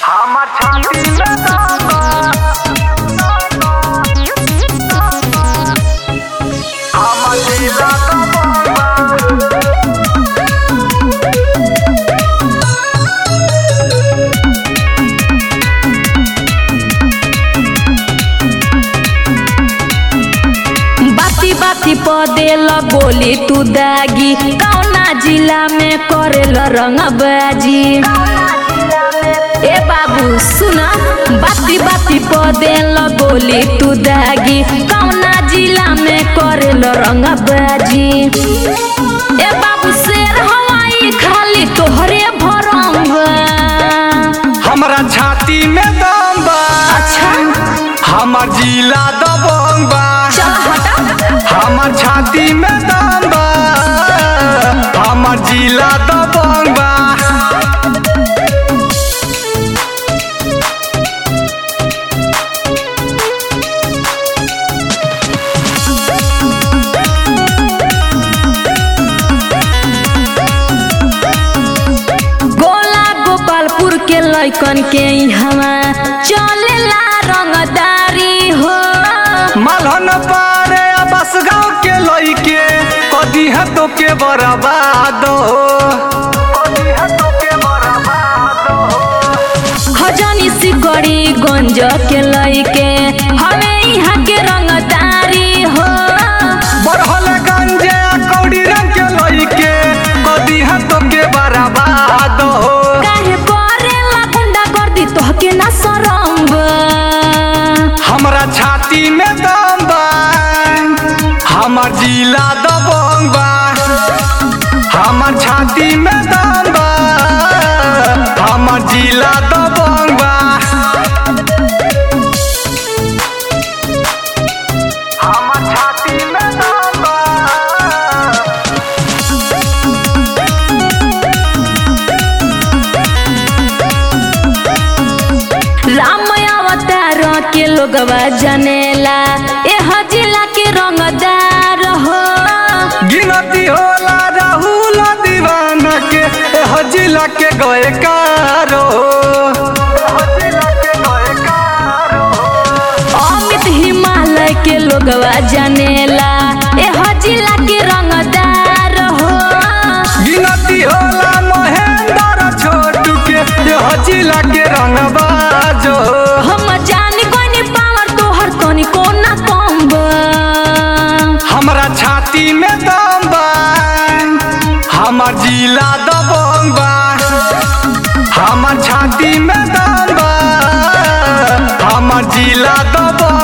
हमर छाती में दम बा हमर जिला दबंग बा बाती बाती पदेल बोली तू दागी कौना जिला में करेल रंगबाजी ए बाबू सुना बाती बाती पदेल बोली तू दागी कौना जिला में करेल रंगबाजी ए बाबू शेर हवाई खाली तोहरे भरंग हमरा छाती में दम बा अच्छा हमर जिला दबंग बा चल हटा हमर छाती में दम बा हमर जिला दबंग बा गोला गोपालपुर के लैकन के हवा चलेला रंगदारी हो मलहन पारे बस गाँव के लइके कदी है तो के बर्बाद हो खजनी सिकड़ी गंज के लैके हवे यहाँ के रंगदारी हो बरहल गंजे कौड़ी रंग के लइके कदी है तो के बर्बाद हो काहे करेला गुंडा कर दी तोहके ना सरंग हमरा छाती में दम बा हमर जिला दबंग बा हमर छाती में दम बा हमर जिला दबंग बा हमर छाती में दम बा राम अवतार के लोगवा जनेला एह जिला के रंगदार हो गिनती होला राहुल दीवाना के एह जिला के गए कारो अमित हिमालय के लोगवा जनेला एह जिला के रंगदार हो गिनती होला महेंद्र छोटू के एह जिला के रंगबाजो हम जानी कोनी पावर तोहर तनी कोना कम बा। हमरा छाती में दम बा हमर जिला दबंग बा हमर छाती में दम बा हमर जिला दबंग